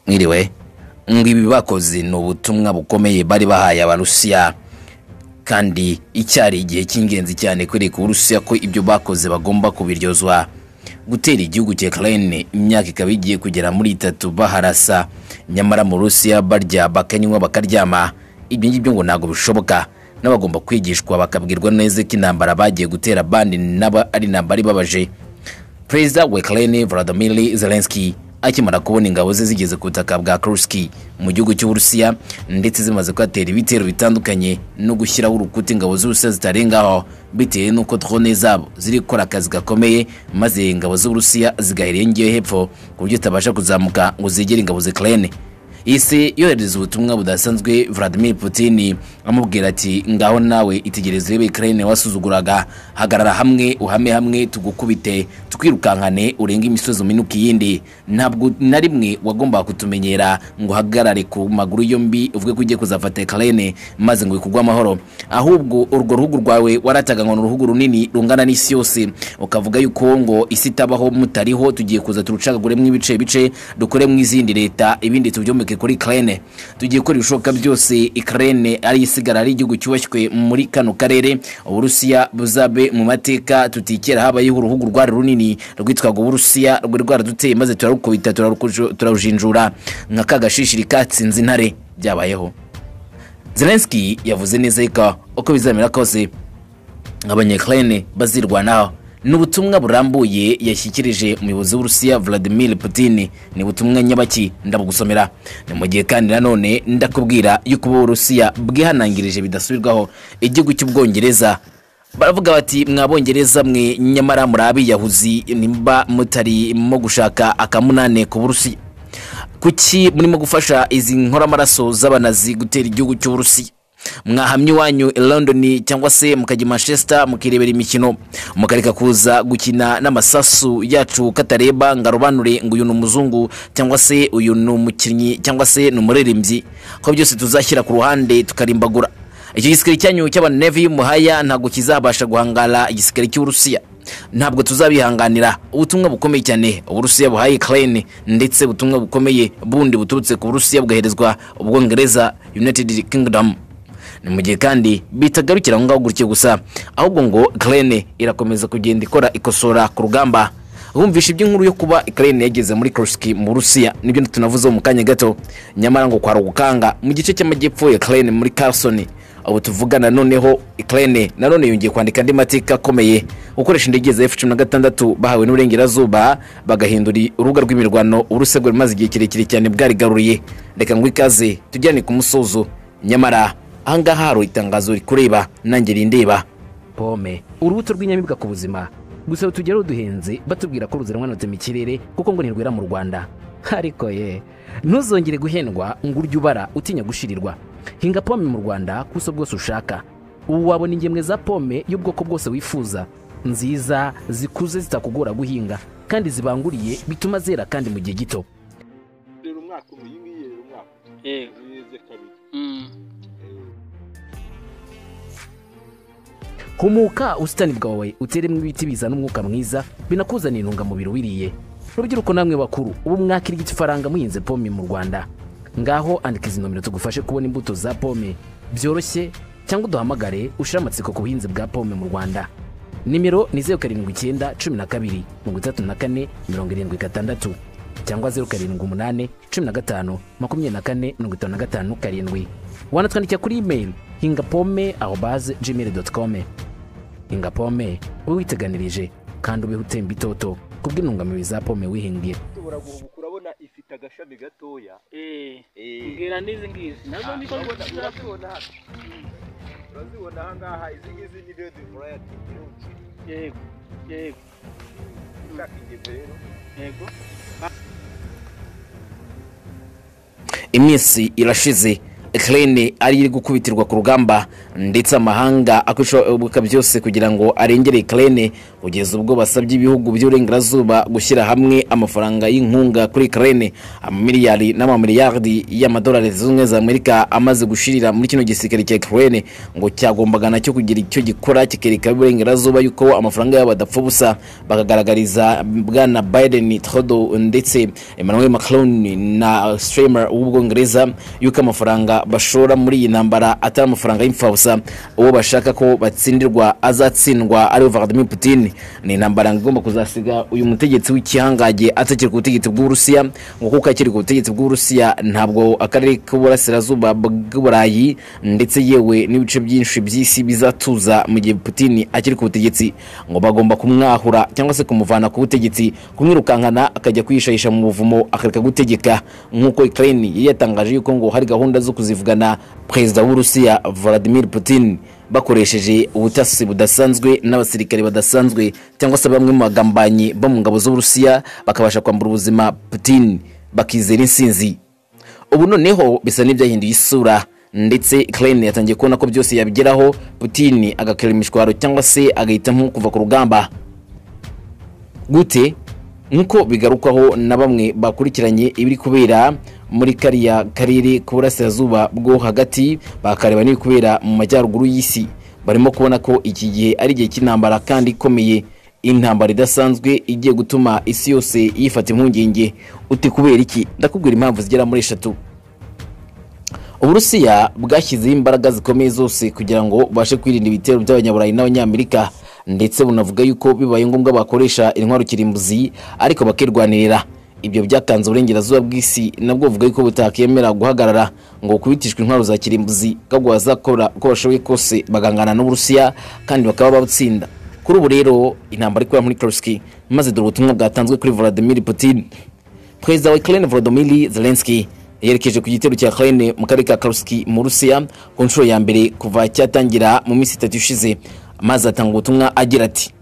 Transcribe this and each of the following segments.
mwiriwe ngo ibi bakoze ni ubutumwa bukomeye bari bahaye abarusiya kandi icyari igihe cy'ingenzi cyane kwereka uburusiya ko ibyo bakoze bagomba kubiryozwa gutera igihugu cya Ukraine imyaka ikaba igiye kugera muri itatu baharasa nyamara mu Rusiya barya bakanywa bakaryama ibyo ngibyo ngo ntabwo bishoboka n'abagomba kwigishwa bakabwirwa neza ko intambara bagiye gutera bandi naba ari intambara ibabaje perezida wa Ukraine Volodymyr Zelensky akimara kubona ingabo ze zigeze ku butaka bwa Kurski mu gihugu cy'Uburusiya ndetse zimaze kuhatera ibitero bitandukanye no gushyiraho urukuta ingabo z'Uburusiya zitarengaho bitewe n'uko drone zabo ziri gukora akazi gakomeye maze ingabo z'Uburusiya zigahera iyo hepfo ku buryo zitabasha kuzamuka ngo zegere ingabo z'Ukraine isi yohereza ubutumwa budasanzwe Vladimir Putin amubwira ati ngaho nawe itegereze urebe Ukraine wasuzuguraga hagarara hamwe uhame hamwe tugukubite twirukankane urenge imisozi uminuka iyindi ntabwo na rimwe wagombaga kutumenyera ngo uhagarare ku maguru yombi uvuge ko ugiye kuzafata Ukraine maze ngo ikugwe amahoro ahubwo urwo ruhugu rwawe warataga ngo ni uruhugu runini rungana n'isi yose ukavuga yuko ngo isi itabaho mutariho tugiye kuza turucagaguremo ibice bice dukoremo izindi leta ibindi tubyomeke kuri Ukraine tugiye gukora ibishoboka byose Ukraine ari isigara ari igihugu cyubashywe muri kano karere Uburusiya buzabe mu mateka tutikera habayeho uruhugu rwari runini rwitwaga Uburusiya rwari rwaraduteye maze turarukubita turarukuju- turarujinjura nka kagashishiri katsinze intare byabayeho Zelensky yavuze neza yuko uko bizamera kose abanyakirayine bazirwanaho ni ubutumwa burambuye yashyikirije umuyobozi w'urusiya Vladimir Putin ni ubutumwa nyabaki ndabugusomera ni mu gihe kandi nanone ndakubwira yuko uburusiya bwihanangirije bidasubirwaho igihugu cy'ubwongereza baravuga bati mwabongereza mwe nyamara muri abiyahuzi nimba mutarimo gushaka akamunane ku burusiya kuki murimo gufasha izi nkoramaraso z'abanazi gutera igihugu cy'uburusiya mwahamya iwanyu i london cyangwa se mukajya i manchester mukirebera imikino mukareka kuza gukina n'amasasu yacu katareba ngo arobanure ngo uyu ni umuzungu cyangwa se uyu ni umukinnyi cyangwa se ni umuririmbyi ko byose tuzashyira ku ruhande tukarimbagura icyo gisikari cyanyu cy'abanevi y'umuhaya ntabwo kizabasha guhangara igisikari cy'uburusiya ntabwo tuzabihanganira ubutumwa bukomeye cyane uburusiya buhaye ukraine ndetse ubutumwa bukomeye bundi buturutse ku burusiya bwoherezwa ubwongereza united kingdom ni mu gihe kandi bitagarukira aho ngaho gutyo gusa ahubwo ngo ukraine irakomeza kugenda ikora ikosora ku rugamba bumvisha iby'inkuru yo kuba ukraine yageze muri kurski mu burusiya nibyo tunavuzeho mu kanya gato nyamara ngo kwa rugukanga mu gice cy'amajyepfo ya ukraine muri carson ubu tuvugana noneho Ukraine nanone yongeye kwandika andi mateka akomeye gukoresha indege za F16 bahawe n'uburengerazuba bagahindura urubuga rw'imirwano urusego rumaze igihe kirekire cyane bwarigaruriye reka ngo ikaze tujyane ku musozo nyamara ahangaha hari itangazo rikureba nanjye rindeba pome urubuto rw'inyamibwa ku buzima gusa rutugera ruduhenze batubwira ko ruziranwa na mu kirere kuko ngo ntirwera mu rwanda ariko ye ntuzongere guhendwa ngo urye ubara utinya gushirirwa hinga pome mu rwanda ku buso bwose ushaka ubu wabona ingemwe za pome y'ubwoko bwose wifuza nziza zikuze zitakugora guhinga kandi zibanguriye bituma zera kandi mu gihe gito rero umwaka umwe iyi ngiyi rero umwaka umwe yego yeze kabiri Mm. humuka ubusitani bwawe uteremo ibiti bizana umwuka mwiza binakuzanira intungamubiri wiriye rubyiruko namwe bakuru ubu mwakirya ifaranga muhinze pome mu rwanda ngaho andika izi nomero tugufashe kubona imbuto za pome byoroshye cyangwa uduhamagare ushire amatsiko ku buhinzi bwa pome mu rwanda nimero ni zeru karindwi icyenda cumi na kabiri mirongo itatu na kane mirongo irindwi gatandatu cyangwa zeru karindwi umunani cumi na gatanu makumyabiri na kane mirongo itanu na gatanu karindwi wanatwandikira kuri imeri hinga pome aho baze gmail doti komu hinga pome ube witeganirije kandi ubeho utemba itoto kubw'intungamubiri za pome wihingiye ushobora guhubuka urabona ifite agashami gatoya Eh. Eh. Mbwira n'izi ngizi nazo niko ngo urabona tuzakora urabibona hano. urabibona aha ngaha izi ngizi ni redi vurayati nyinshi yego yego ushaka ingemwe rero yego iminsi irashize kerene ari iri gukubitirwa ku rugamba ndetse amahanga akwishobora byose kugira ngo arengere kerene kugeza ubwo basabye ibihugu by'uburengerazuba gushyira hamwe amafaranga y'inkunga kuri kerene amamiliyari n'amamiliyardi y'amadolari zunze ubumwe za amerika amaze gushirira muri kino gisirikare cya kerene ngo cyagombaga nacyo kugira icyo gikora kikerekana iburengerazuba yuko amafaranga yabo adapfa ubusa bakagaragariza bwana biden trodo ndetse emmanuel macron na stremer w'ubwongereza yuko amafaranga bashora muri iyi ntambara atari amafaranga y'imfabusa uwo bashaka ko batsindirwa azatsindwa ariwe vladimir putin ni intambara igomba kuzasiga uyu mutegetsi w'ikihangage atakiri ku butegetsi bw'uburusiya ngo kuko akiri ku butegetsi bw'uburusiya ntabwo akarere k'uburasirazuba bw'uburayi ndetse yewe n'ibice byinshi by'isi bizatuza mu gihe putin akiri ku butegetsi ngo bagomba kumwahura cyangwa se kumuvana ku butegetsi kumwirukankana akajya kwishayisha mu buvumo akareka gutegeka nk'uko ukraine yari yatangaje yuko ngo hari gahunda zo kuzivugana perezida w'urusiya vladimir putin bakoresheje ubutasi budasanzwe n'abasirikare badasanzwe cyangwa se bamwe mu bagambanyi bo mu ngabo z'uburusiya bakabasha kwambura ubuzima putin bakizera insinzi ubu noneho bisa n'ibyahinduye isura ndetse ukraine yatangiye kubona ko byose yabigeraho putin agakira imishwaro cyangwa se agahitamo kuva ku rugamba gute nk'uko bigarukwaho na bamwe bakurikiranye ibiri kubera muri kariya karere k'uburasirazuba bwo hagati bakareba n'ibiri kubera mu majyaruguru y'isi barimo kubona ko iki gihe ari igihe cy'intambara kandi ikomeye intambara idasanzwe igiye gutuma isi yose yifata impungenge uti kubera iki ndakubwira impamvu zigera muri eshatu uburusiya bwashyizeho imbaraga zikomeye zose kugira ngo bubashe kwirinda ibitero by'abanyaburayi n'abanyamerika ndetse bunavuga yuko bibaye ngombwa bakoresha intwaro kirimbuzi ariko bakirwanirira ibyo byatanze uburengerazuba bw'isi nabwo buvuga yuko butakemera guhagarara ngo kubitishwa intwaro za kirimbuzi ahubwo bazakora uko bashoboye kose bagangana n'uburusiya kandi bakaba batsinda kuri ubu rero intambara ikorera muri koruski maze dore ubutumwa bwatanzwe kuri vladimir putin perezida wa ukraine volodymyr zelensky yerekeje ku gitero cya ukraine mu karere ka karuski mu rusiya ku nshuro ya mbere kuva cyatangira mu minsi itatu ishize maze atanga ubutumwa agira ati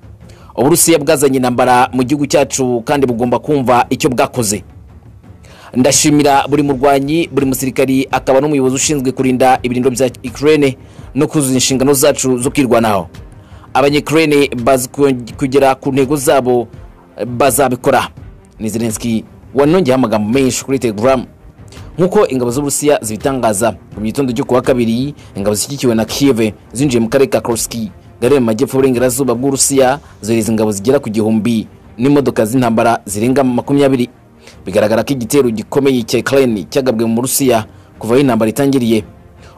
uburusiya bwazanye intambara mu gihugu cyacu kandi bugomba kumva icyo bwakoze ndashimira buri murwanyi buri musirikari akaba n'umuyobozi ushinzwe kurinda ibirindiro bya ukraine no kuzuza inshingano zacu zo kwirwanaho abanyekurene bazi ku- kugera ku ntego zabo bazabikora ni zelenski wanongeyeho amagambo menshi kuri telegram nk'uko ingabo z'uburusiya zibitangaza mu gitondo cyo kuwa kabiri ingabo zishyigikiwe na kiev zinjiye mu karere ka kroski gare mu majyepfo y'uburengerazuba bw'urusiya zohereza ingabo zigera ku gihumbi n'imodoka z'intambara zirenga makumyabiri bigaragara ko igitero gikomeye cya ukraine cyagabwe mu burusiya kuva aho intambara itangiriye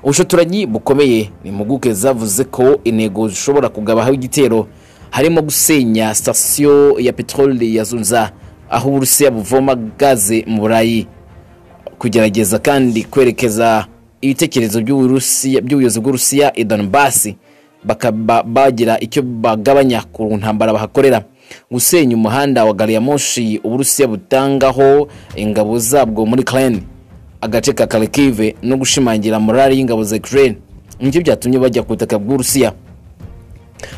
ubushotoranyi bukomeye ni impuguke zavuze ko intego zishobora kugabaho igitero harimo gusenya sitasiyo ya peteroli ya zunza aho uburusiya buvoma gaze mu burayi kugerageza kandi kwerekeza ibitekerezo by'Uburusiya- by'ubuyobozi bw'urusiya i donbasi bakaba bagira icyo bagabanya ku ntambara bahakorera gusenya umuhanda wa gari ya moshi uburusiya butangaho ingabo zabwo muri ukraine agace ka kharkiv no gushimangira morali y'ingabo za ukraine nibyo byatumye bajya ku butaka bw'urusiya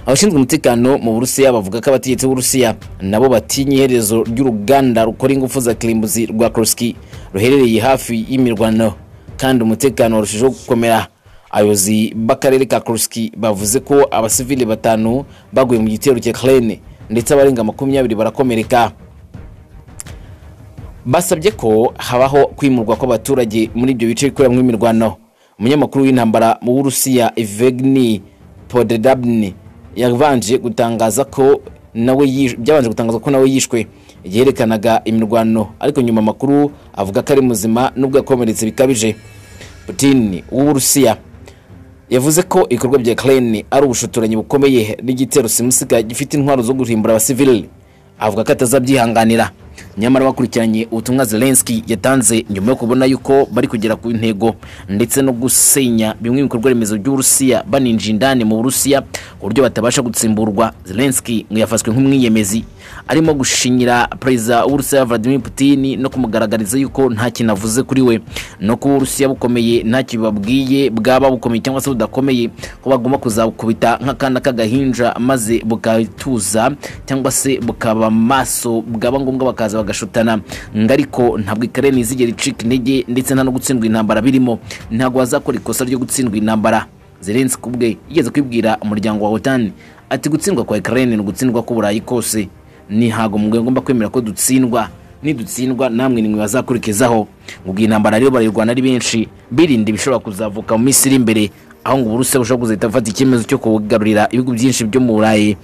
abashinzwe umutekano mu burusiya bavuga ko abategetsi b'uburusiya nabo batinya iherezo ry'uruganda rukora ingufu za kirimbuzi rwa kroski ruherereye hafi y'imirwano kandi umutekano warushijeho gukomera abayobozi b'akarere ka kroski bavuze ko abasivili batanu baguye mu gitero cya krene ndetse abarenga makumyabiri barakomereka basabye ko habaho kwimurwa kw'abaturage muri ibyo bice bikoreramo imirwano umunyamakuru w'intambara mu burusiya evgeny podredabni yabanje gutangaza ko nawe yish- byabanje gutangaza ko nawe yishwe yerekanaga imirwano ariko nyuma amakuru avuga ko ari muzima nubwo yakomeretse bikabije putin w'uburusiya yavuze ko ibikorwa bya ukraine ari ubushotoranyi bukomeye n'igitero simusiga gifite intwaro zo guhimbura abasivili avuga ko atazabyihanganira nyamara bakurikiranye ubutumwa zelenski yatanze nyuma yo kubona yuko bari kugera ku ntego ndetse no gusenya bimwe mu bikorwa remezo by'uburusiya baninjira indani mu burusiya ku buryo batabasha gutsimburwa zelenski ngo yafashwe nk'umwiyemezi arimo gushinyira perezida w'uburusiya vladimir putin no kumugaragariza yuko nta kintu avuze kuri we no kuba uburusiya bukomeye ntacyo bibabwiye bwaba bukomeye cyangwa se budakomeye ko bagomba kuzabukubita nk'akana k'agahinja maze bukabituza cyangwa se bukaba maso bwaba ngombwa bakaza bagashutana ngo ariko ntabwo ikare ntizigera icika intege ndetse nta no gutsindwa intambara birimo ntabwo bazakora ikosa ryo gutsindwa intambara zerensi ku bwe yigeze kwibwira umuryango wa otani ati gutsindwa kwa ekareni ni ugutsindwa k'uburayi kose ntihago mwe ngomba kwemera ko dutsindwa nidutsindwa namwe nimwe bazakurikizaho ubwo iyi ntambara rero barayirwana ari benshi birinda ibishobora kuzavuka mu minsi iri imbere aho ngo uburusiya bushobora kuzahita bufata icyemezo cyo kugarurira ibihugu byinshi byo mu burayi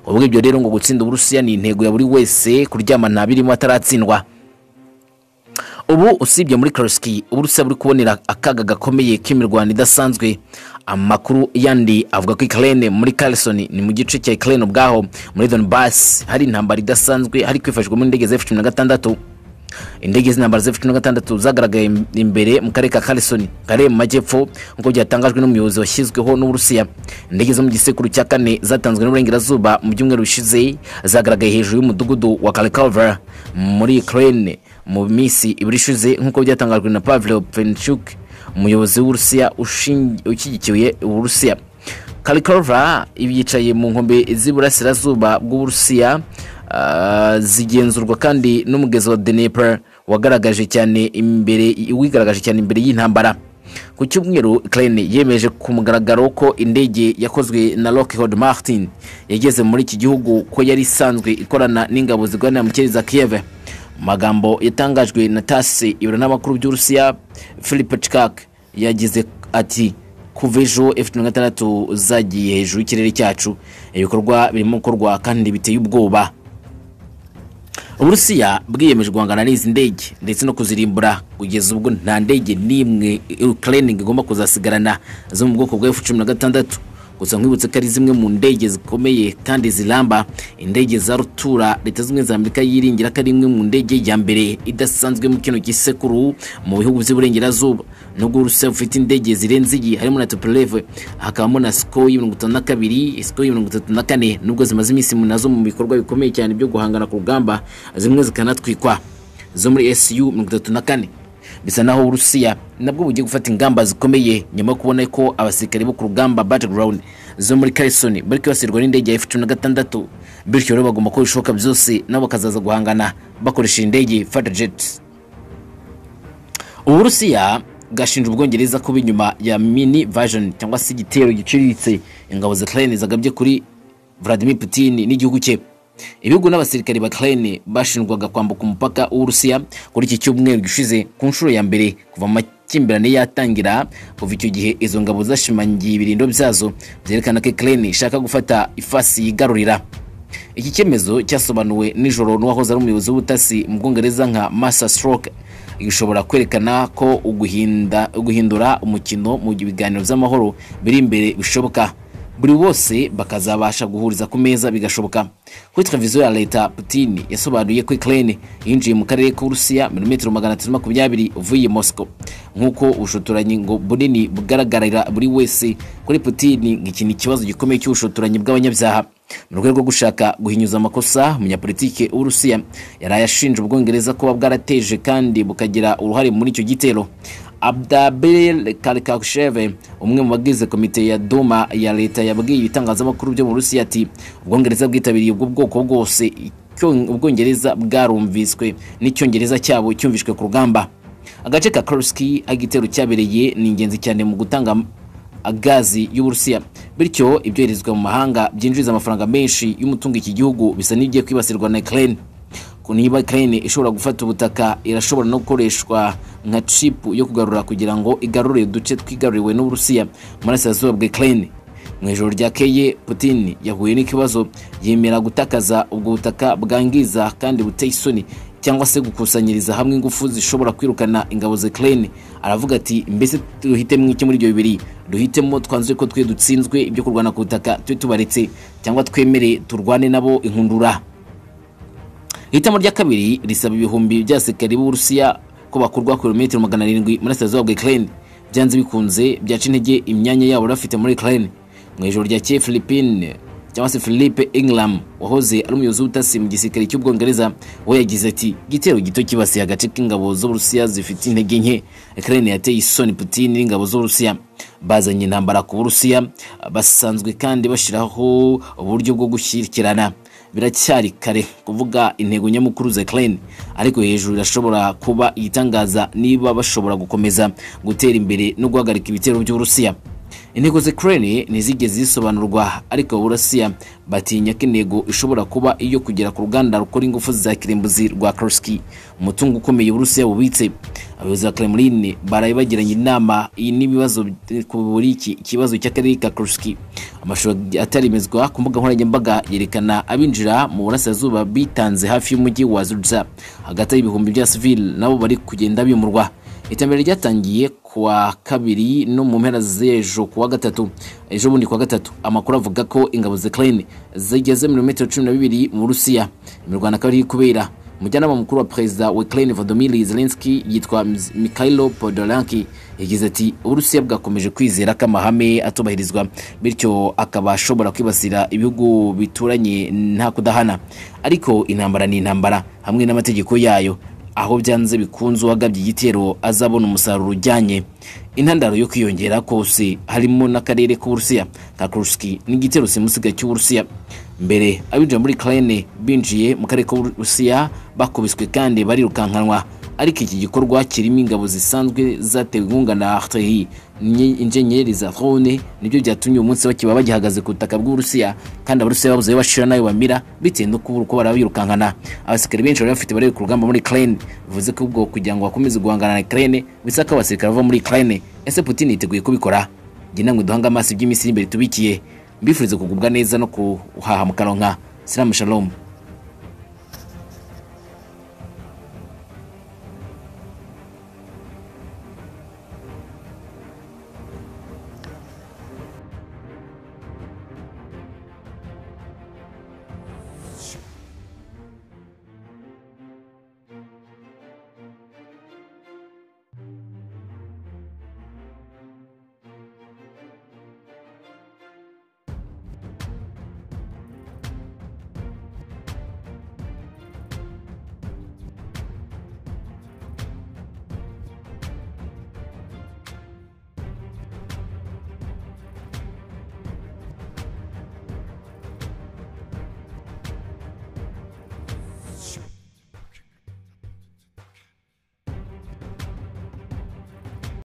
ubwo ibyo rero ngo gutsinda uburusiya ni intego ya buri wese kuryamana birimo ataratsindwa ubu usibye muri karosiki uburusiya buri kubonera akaga gakomeye k'imirwano idasanzwe amakuru yandi avuga ko ikirere muri karisoni ni mu gice cya ikirere ubwaho muri donibasi hari intambara idasanzwe hari kwifashishwamo indege za f cumi na gatandatu indege z'intambara za f cumi na gatandatu zagaragaye imbere mu karere ka karisoni karere mu majyepfo nk'uko byatangajwe n'umuyobozi washyizweho n'uburusiya indege zo mu gisekuru cya kane zatanzwe n'uburengerazuba mu byumweru bishize zagaragaye hejuru y'umudugudu wa karikavara muri ikirere mu minsi ibiri ishize nk'uko byatangajwe na pavlo penchuk umuyobozi w'uburusiya ushingi- ushyigikiye uburusiya karikova yicaye mu nkombe z'iburasirazuba bw'uburusiya ah, zigenzurwa kandi n'umugezi wa dnepr wagaragaje cyane imbere wigaragaje cyane imbere y'intambara ku cyumweru ukraine yemeje ku mugaragaro ko indege yakozwe na lockheed martin yageze muri iki gihugu ko yari isanzwe ikorana n'ingabo zirwanira mu kirere za kiev mu magambo yatangajwe na tasi ibiranamakuru by'uburusiya philippe chikak yagize ati kuva ejo f16 zagiye hejuru y'ikirere cyacu ibikorwa birimo gukorwa kandi biteye ubwoba uburusiya bwiyemeje guhangana n'izi ndege ndetse no kuzirimbura kugeza ubwo nta ndege n'imwe ukraine igomba kuzasigarana zo mu bwoko bwa f16 gusa nkwibutse ko ari zimwe mu ndege zikomeye kandi ziramba indege za rutura leta zimwe za amerika yiringira ko ari imwe mu ndege ya mbere idasanzwe mu kino gisekuru mu bihugu by'iburengerazuba nubwo uburusiya bufite indege zirenze iyi harimo na tupereve hakabamo na sikoyi mirongo itanu na kabiri sikoyi mirongo itatu na kane nubwo zimaze iminsi mu- nazo mu bikorwa bikomeye cyane byo guhangana ku rugamba zimwe zikanatwikwa zo muri su mirongo itatu na kane bisa naho uburusiya nabwo bugiye gufata ingamba zikomeye nyuma yo kubona ko abasirikare bo ku rugamba battleground zo muri karisoni bari kwibasirwa n'indege ya f cumi na gatandatu bityo rero bagomba gukora ibishoboka byose nabo bakazaza guhangana bakoresha indege fata jets uburusiya bwashinja ubwongereza kuba inyuma ya mini version cyangwa se igitero giciriritse ingabo za ukraine zagabye kuri vladimir putin n'igihugu cye ibihugu n'abasirikari ba ukraine bashinjwaga kwambuka umupaka w'uburusiya kuri iki cyumweru gishize ku nshuro ya mbere kuva mu makimbirane yatangira kuva icyo gihe izo ngabo zashimangiye ibirindo byazo byerekana ko ukraine ishaka gufata ifasi yigarurira iki cyemezo cyasobanuwe nijoro n'uwahoze ari umuyobozi w'ubutasi mu bwongereza nka masa stroke gishobora kwerekana ko uguhinda- guhindura umukino mu biganiro by'amahoro biri imbere bishoboka buri bose bakazabasha guhuriza ku meza bigashoboka kuri televiziyo ya leta putin yasobanuye ko ukraine yinjiye mu karere k'uburusiya milimetero magana atatu makumyabiri uvuye moscow nk'uko ubushotoranyi ngo bunini bugaragarira buri wese kuri putin ngiki ni ikibazo gikomeye cy'ubushotoranyi bw'abanyabyaha mu rwego rwo gushaka guhinyuza amakosa umunyapolitike w'uburusiya yaraye ashinja ubwongereza kuba bwarateje kandi bukagira uruhare muri icyo gitero abdabel karikasheve umwe mu bagize komite ya duma ya leta yabwiye ibitangazamakuru byo mu burusiya ati ubwongereza bwitabiriye ubwo bwoko bwose icyo ubwongereza bwarumviswe n'icyongereza cyabo cyumvishwe ku rugamba agace ka karuski aho igitero cyabereye ni ingenzi cyane mu gutanga gazi y'uburusiya bityo ibyoherezwa mu mahanga byinjiriza amafaranga menshi y'umutungo iki gihugu bisa n'ibigiye kwibasirwa na ukraine ku niba ukraine ishobora gufata ubutaka irashobora no gukoreshwa nka chipu yo kugarura kugira ngo igarure uduce twigaruriwe n'uburusiya mu burasirazuba bwa ukraine mu ijoro ryakeye putin yahuye n'ikibazo yemera gutakaza ubwo butaka bwangiza kandi buteye isoni cyangwa se gukusanyiriza hamwe ingufu zishobora kwirukana ingabo za Ukraine aravuga ati mbese duhitemo iki muri ibyo bibiri duhitemo twanzure ko twe dutsinzwe ibyo kurwana ku butaka tube tubaretse cyangwa twemere turwane nabo inkundura hitamo rya kabiri risaba ibihumbi by'abasirikari b'uburusiya ko bakurwa kilometero magana arindwi muri sitaziyo bwa ukraine byanze bikunze byaca intege imyanya yabo bari bafite muri ukraine mu ijoro rya keye philippine cyangwa se philippe ingram wahoze ari umuyobozi w'ubutasi mu gisirikare cy'ubwongereza we yagize ati igitero gito kibasiye agace k'ingabo z'uburusiya zifite intege nke ukraine yateye isoni putin n'ingabo z'uburusiya bazanye intambara ku burusiya basanzwe kandi bashyiraho uburyo bwo gushyikirana biracyari kare kuvuga intego nyamukuru za Ukraine ariko hejuru irashobora kuba igitangaza niba bashobora gukomeza gutera imbere no guhagarika ibitero by'Uburusiya intego za Ukraine ntizigeze zisobanurwa ariko Uburusiya batinya ko intego ishobora kuba iyo kugera ku ruganda rukora ingufu za kirimbuzi rwa Kursk umutungo ukomeye Uburusiya bubitse abayobozi ba Kremlin baraye bagiranye inama iyi n'ibibazo bi- ku buri iki kibazo cy'akarere ka Kursk amashusho ataremezwa ku mbuga nkoranyambaga yerekana abinjira mu burasirazuba bitanze hafi y'umujyi wa Zurza hagati y'ibihumbi bya civil nabo bari kugenda bimurwa iterambere ryatangiye kuwa kabiri no mu mpera z'ejo kuwa gatatu ejo bundi kuwa gatatu amakuru avuga ko ingabo za Ukraine zigeze muri metero cumi na bibiri mu Burusiya imirwano akaba iri kubera umujyanama mukuru wa perezida wa Ukraine Volodymyr Zelensky yitwa Mikhailo Podolyanki yagize ati uburusiya bwakomeje kwizera ko amahame atubahirizwa bityo akaba ashobora kwibasira ibihugu bituranye nta kudahana ariko intambara ni intambara hamwe n'amategeko yayo aho byanze bikunze uwagabye igitero azabona umusaruro ujyanye intandaro yo kwiyongera kose harimo n'akarere k'uburusiya ka kuruski n'igitero simusiga cy'uburusiya mbere abinjira muri ukraine binjiye mu karere k'uburusiya bakubiswe kandi barirukankanwa ariko iki gikorwa kirimo ingabo zisanzwe zatewe inkunga na arteri injeniyeri za drone nibyo byatumye uyu munsi bakiba bagihagaze ku butaka bw'uburusiya kandi abarusiya babuze ayo bashira n'ayo bamira bitewe no kubura uko barabirukankana abasirikare benshi bari bafite bari ku rugamba muri ukraine bivuze ko ubwo kugira ngo bakomeze guhangana na ukraine bisaba ko abasirikare bava muri ukraine ese putin yiteguye kubikora njye namwe duhanga amaso iby'iminsi iri imbere tubikiye mbifurize kugubwa neza no kuhaha mukaronka siramu shalom